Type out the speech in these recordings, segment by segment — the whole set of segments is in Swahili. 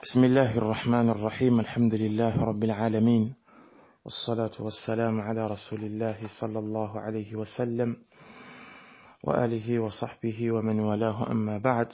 بسم الله الرحمن الرحيم الحمد لله رب العالمين والصلاة والسلام على رسول الله صلى الله عليه وسلم وآله وصحبه ومن والاه أما بعد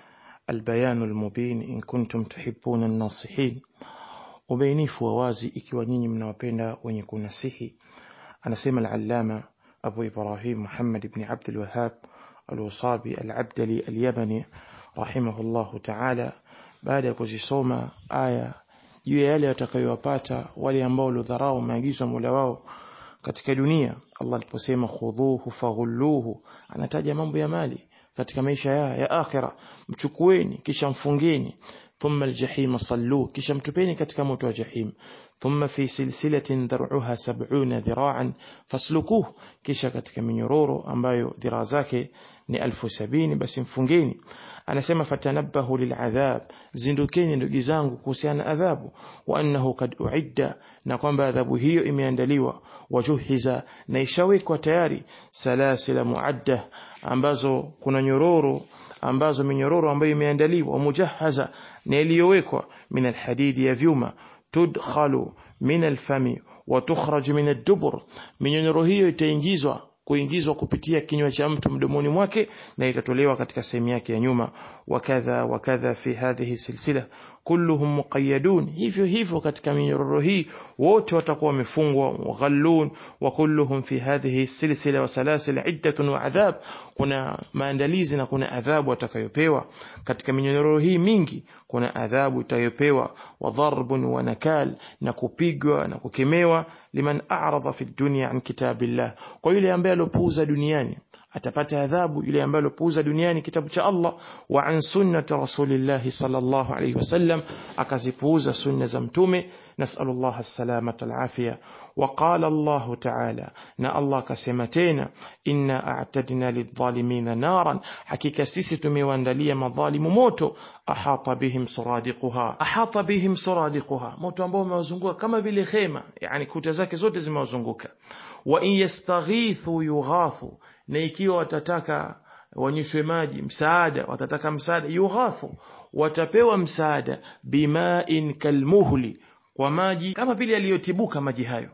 البيان المبين إن كنتم تحبون الناصحين ubainifu wa wazi ikiwa nyinyi mnawapenda wenye kunasihi anasema al-allama Abu Ibrahim Muhammad ibn Abd al-Wahhab al-Wasabi al-Abdali al-Yamani rahimahullahu ta'ala baada ya kuzisoma aya juu ya yale watakayowapata wale ambao walidharau maagizo ya Mola wao katika dunia Allah aliposema khudhuhu faghulluhu anataja mambo ya mali katika maisha ya, ya akhira mchukueni kisha mfungeni ثم الجحيم صلوه kisha mtupeni katika moto wa jahim ثم في سلسلة ذرعها سبعون ذراعا فاسلكوه kisha katika minyororo ambayo dhiraa zake ni elfu sabini basi mfungeni anasema fatanabahu liladhab zindukeni ndugu zangu kuhusiana adhabu wa annahu kad uidda na kwamba adhabu hiyo imeandaliwa wajuhiza na ishawekwa tayari salasila muadda ambazo kuna nyororo ambazo minyororo ambayo imeandaliwa mujahaza na iliyowekwa min alhadidi ya vyuma tudkhalu min alfami wa tukhraj min ad-dubur minyororo hiyo itaingizwa kuingizwa kupitia kinywa cha mtu mdomoni mwake na itatolewa katika sehemu yake ya nyuma wakadha wakadha fi hadhihi silsila kulluhum muqayyadun hivyo hivyo katika minyororo hii wote watakuwa wamefungwa mughallun wa kulluhum fi hadhihi silsila wa salasil iddatun wa adhab kuna maandalizi na kuna adhabu watakayopewa katika minyororo hii mingi kuna adhabu itayopewa wa dharbun wa nakal na kupigwa na kukemewa liman a'rada fi dunya an kitabillah kwa yule ambaye alopuuza duniani atapata adhabu yule ambaye alopuuza duniani kitabu cha Allah wa an sunnati rasulillah sallallahu alayhi wasallam akazipuuza sunna za mtume nasallallahu as-salamata al-afia wa qala Allah ta'ala na Allah kasema tena inna a'tadna lidh-dhalimina naran hakika sisi tumewaandalia madhalimu moto ahata bihim suradiquha ahata bihim suradiquha moto ambao umewazunguka kama vile khema yani kuta zake zote zimewazunguka wa in yastaghithu yughathu na ikiwa watataka wanyeshwe maji msaada watataka msaada yughathu watapewa msaada bimain kalmuhli kwa maji kama vile yaliyotibuka maji hayo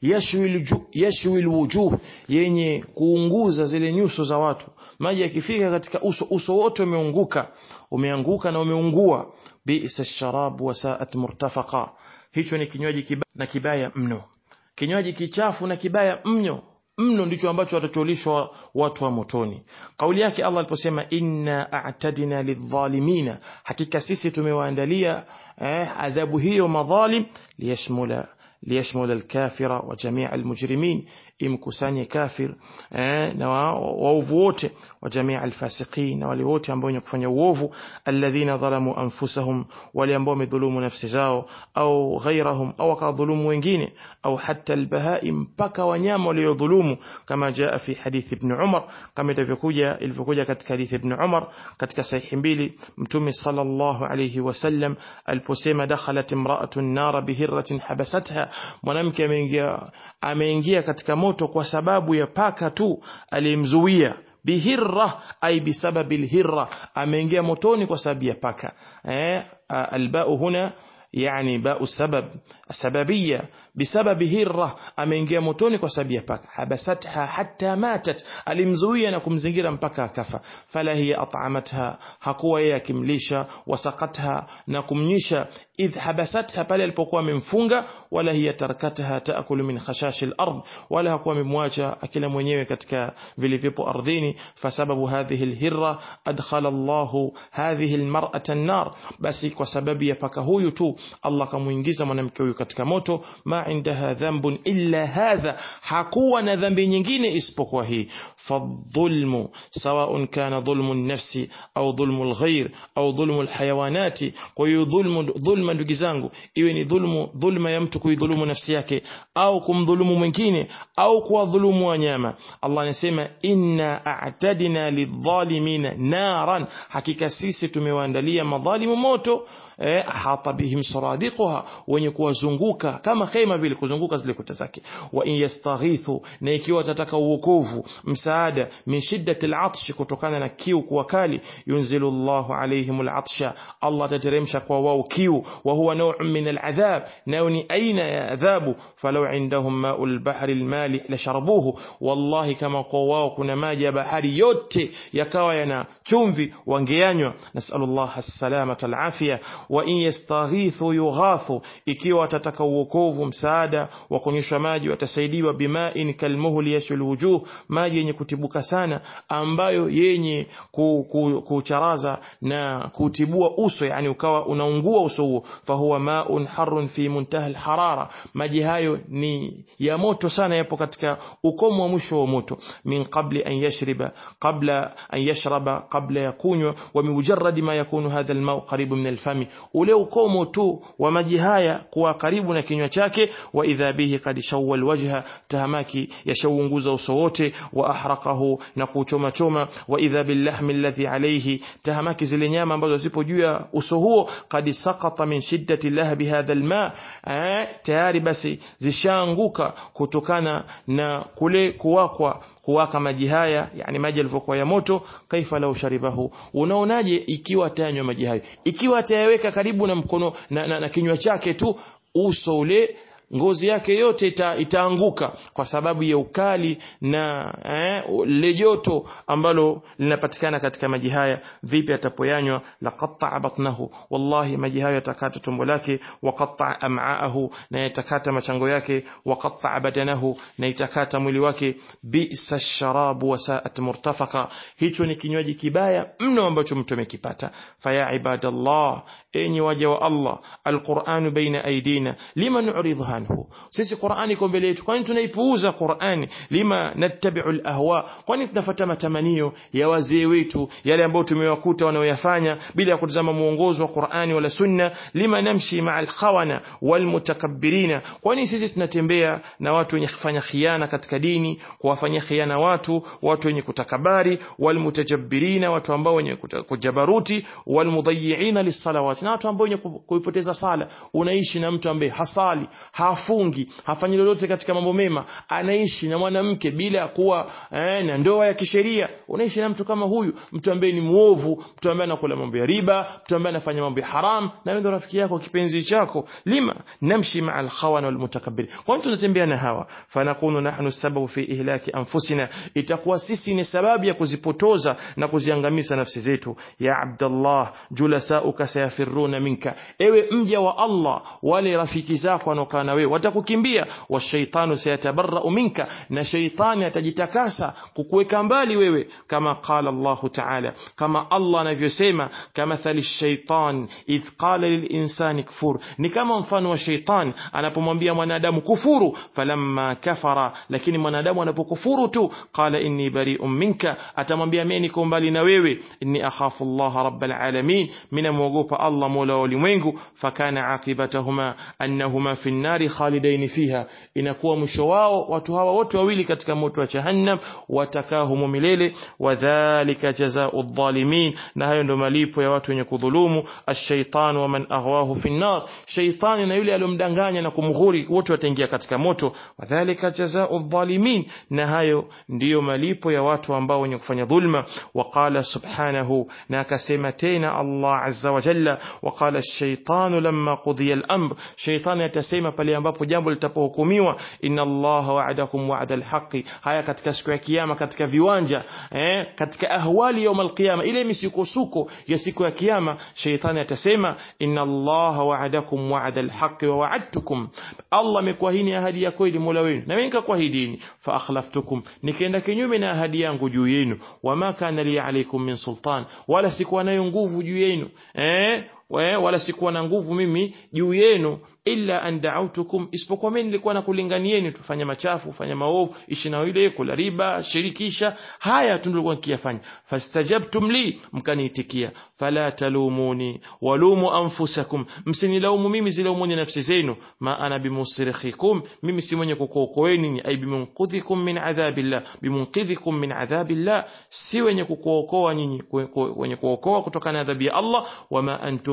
yashwi alwujuh yenye kuunguza zile nyuso za watu maji yakifika katika uso uso wote umeunguka umeanguka na umeungua bi'sa ash-sharab wa sa'at murtafaqa hicho ni kinywaji kibaya na kibaya mno kinywaji kichafu na kibaya mno mno ndicho ambacho watacholishwa watu wa motoni kauli yake Allah aliposema inna a'tadina lidhalimina hakika sisi tumewaandalia eh, adhabu hiyo madhalim liyashmula liyashmula alkafira wa jamii almujrimin imkusanye kafir eh, na waovu wote wa jamii alfasiqin na wale wote ambao wenye kufanya uovu alladhina dhalamu anfusahum wale ambao wamedhulumu nafsi zao au ghairahum au wakadhulumu wengine au hatta albahaim mpaka wanyama waliodhulumu kama jaa fi hadith ibn Umar kama ilivyokuja ilivyokuja katika hadith ibn Umar katika sahihi mbili mtume sallallahu alayhi wasallam aliposema dakhalat imra'atun nar bihirratin habasatha mwanamke ameingia ameingia katika moto kwa sababu ya paka tu aliyemzuia bihirra ay bisababi alhirra ameingia motoni kwa sababu ya paka eh albao huna يعني باء السبب السببية بسبب هرة ameingia motoni kwa sababu ya paka habasatha hatta matat alimzuia na kumzingira mpaka akafa fala hiya at'amatha hakuwa yeye akimlisha wasaqatha na kumnyisha idh habasatha pale alipokuwa amemfunga wala hiya tarakatha taakulu min khashash al-ard wala hakuwa amemwacha akila mwenyewe katika vilivyopo ardhini fasababu hadhihi al-hirra adkhala Allah hadhihi al-mar'ata an-nar basi kwa sababu ya paka huyu tu Allah kamuingiza mwanamke huyu katika moto ma indaha dhanbun illa hadha hakuwa na dhambi nyingine isipokuwa hii fadhulmu sawaun kana dhulmu nafsi au dhulmu alghayr au dhulmu alhayawanati kwa hiyo dhulmu dhulma ndugu zangu iwe ni dhulmu dhulma ya mtu kuidhulumu nafsi yake au kumdhulumu mwingine au kuwadhulumu wanyama Allah anasema inna a'tadina lidhalimina naran hakika sisi tumewaandalia madhalimu moto eh, hata bihim suradiquha wenye kuwazunguka kama khema vile kuzunguka zile kuta zake wa in yastaghithu na ikiwa watataka uokovu msaada min shiddati al-atsh kutokana na kiu kuwa kali yunzilu Allahu alaihim al-atsha Allah atateremsha kwa wao kiu wa huwa naw'un min al-adhab nayo ni aina ya adhabu falau indahum ma'ul bahri al-malih lasharabuhu wallahi kama kwa wao kuna maji ya bahari yote yakawa yana chumvi wangeyanywa nasallallahu as-salamata al-afia wa in yastaghithu yughathu ikiwa watataka uokovu msaada wa kunyeshwa maji watasaidiwa bima'in kalmuhli yashul wujuh maji yenye kutibuka sana ambayo yenye kucharaza na kutibua uso yani ukawa unaungua uso huo fahuwa ma'un harrun fi muntaha al-harara maji hayo ni ya moto sana yapo katika ukomo wa mwisho wa moto min qabli an yashriba qabla an yashraba qabla ya kunywa wa mimujarradi ma yakunu hadha al-ma'u qaribu min al-fami ule ukomo tu wa maji haya kuwa karibu na kinywa chake wa idha bihi qad shawwa al-wajha tahamaki yashawunguza uso wote wa ahraqahu na kuchoma choma wa idha bil-lahmi alladhi alayhi tahamaki zile nyama ambazo zipo juu ya uso huo qad saqata min shiddati lahbi hadha al-ma tayari basi zishaanguka kutokana na kule kuwakwa kuwaka maji haya yani maji yalivyokuwa ya moto kaifa lau sharibahu unaonaje ikiwa atayanywa maji hayo ikiwa atayaweka karibu na mkono na, na, na kinywa chake tu uso ule ngozi yake yote ita, itaanguka kwa sababu ya ukali na eh, le joto ambalo linapatikana katika maji haya vipi atapoyanywa laqatta batnahu wallahi maji hayo yatakata tumbo lake waqatta am'aahu na yatakata machango yake waqatta badanahu na itakata mwili wake bisa sharabu wasaat murtafaka hicho ni kinywaji kibaya mno ambacho mtu amekipata faya ibadallah enyi waja wa Allah alquran baina aidina lima nu'ridhu anhu sisi Qur'ani iko mbele yetu kwani tunaipuuza Qur'ani lima nattabi'u alahwa kwani tunafuata matamanio ya wazee wetu yale ambayo tumewakuta wanaoyafanya bila ya kutazama muongozo wa Qur'ani wala sunna lima namshi ma'a alkhawana walmutakabbirina kwani sisi tunatembea na watu wenye kufanya khiana katika dini kuwafanyia khiana watu watu wenye kutakabari walmutajabbirina watu ambao wenye kujabaruti walmudayyi'ina lis-salawat na watu ambao wenye kuipoteza sala unaishi na mtu ambaye hasali hafungi hafanyi lolote katika mambo mema anaishi na mwanamke bila kuwa eh, na ndoa ya kisheria unaishi na mtu kama huyu mtu ambaye ni muovu mtu ambaye anakula mambo ya riba mtu ambaye anafanya mambo ya haram na wewe ndo rafiki yako kipenzi chako lima namshi ma'a al-khawan wal-mutakabbir kwa tunatembea na hawa fanakunu nahnu sababu fi ihlaki anfusina itakuwa sisi ni sababu ya kuzipotoza na kuziangamiza nafsi zetu ya abdallah julasauka sayafiruna minka ewe mja wa Allah wale rafiki zako wanaokaa na wewe watakukimbia washaitanu sayatabarra'u minka na shaitani atajitakasa kukuweka mbali wewe kama qala Allah ta'ala kama Allah anavyosema kama thali shaitan idh qala lilinsani kfur ni kama mfano wa shaitan anapomwambia mwanadamu kufuru falamma kafara lakini mwanadamu anapokufuru tu qala inni bari'un minka atamwambia mimi niko mbali na wewe inni akhafu Allah rabbal alamin mina muogopa Allah mola wa ulimwengu fakana aqibatahuma annahuma fi nnari khalidain fiha inakuwa mwisho wao watu hawa wote wawili katika moto wa jahannam watakaa humo milele wadhālika jazaa'u adh-dhalimin na hayo ndo malipo ya watu wenye kudhulumu ash-shaytan wa man aghwahu fi an-nar shaytani na yule aliyomdanganya na kumghuri wote wataingia katika moto wadhālika jazaa'u adh-dhalimin na hayo ndiyo malipo ya watu ambao wenye kufanya dhulma waqala subhanahu na akasema tena Allah azza wa jalla waqala ash-shaytanu lamma qudiya al-amr shaytani atasema pale ambapo jambo litapohukumiwa inna Allah wa'adakum wa'da al-haqqi haya katika siku ya kiyama katika viwanja eh, katika ahwali ya al-qiyama ile misukosuko ya siku ya kiyama shaytani atasema inna Allah wa'adakum wa'da al-haqqi wa wa'adtukum Allah amekuahidi ahadi ya kweli Mola wenu na mimi nikakuahidini fa akhlaftukum nikaenda kinyume na ahadi yangu juu yenu wama kana li alaykum min sultan wala sikuwa nayo nguvu juu yenu eh wala sikuwa na nguvu mimi juu yenu illa an da'awtukum isipokuwa mimi nilikuwa nakulinganieni tufanye machafu fanya maovu ishi na ile kula riba shirikisha haya tu nilikuwa nikiyafanya fastajabtum li mkaniitikia fala talumuni walumu anfusakum msinilaumu mimi zilaumuni nafsi zenu ma ana bimusrikhikum mimi si mwenye kukuokoeni ni ai bimunqidhikum min adhabillah bimunqidhikum min adhabillah si wenye kukuokoa nyinyi wenye kuokoa kutokana na adhabu ya Allah wama antum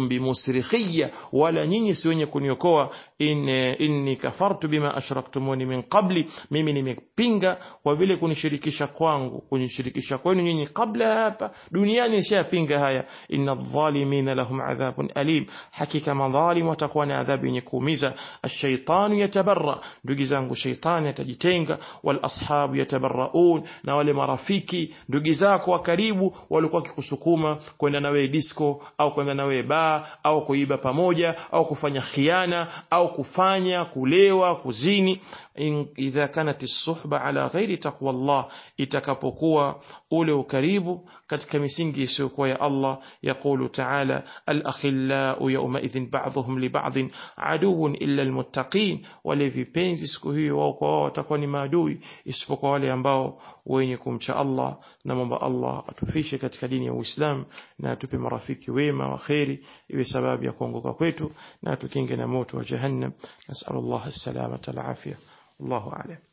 antum bimusrikhiyya wala nyinyi si wenye kuniokoa in, inni kafartu bima ashraktumuni min qabli mimi nimepinga kwa vile kunishirikisha kwangu kunishirikisha kwenu nyinyi kabla hapa duniani nishapinga haya inna dhalimina lahum adhabun alim hakika madhalim watakuwa na adhabu yenye kuumiza ash-shaytanu yatabarra ndugu zangu shaytani atajitenga wal ashabu yatabarraun na wale marafiki ndugu zako wa karibu walikuwa kikusukuma kwenda na wewe disco au kwenda na wewe baa au kuiba pamoja au kufanya khiana au kufanya kulewa kuzini in, idha kanat suhba ala ghairi taqwa Allah itakapokuwa ule ukaribu katika misingi isiyokuwa ya Allah yaqulu ta'ala al-akhillau yawma idhin ba'dhum li ba'dhin aduwwun illa al-muttaqin wale vipenzi siku hiyo wao kwa wao watakuwa ni maadui isipokuwa wale ambao wenye kumcha Allah na mambo Allah atufishe katika dini ya Uislamu na atupe marafiki wema wa kheri iwe sababu ya kuongoka kwetu na atukinge na moto wa jahannam nasallallahu as-salamata al-afiyah Allahu a'lam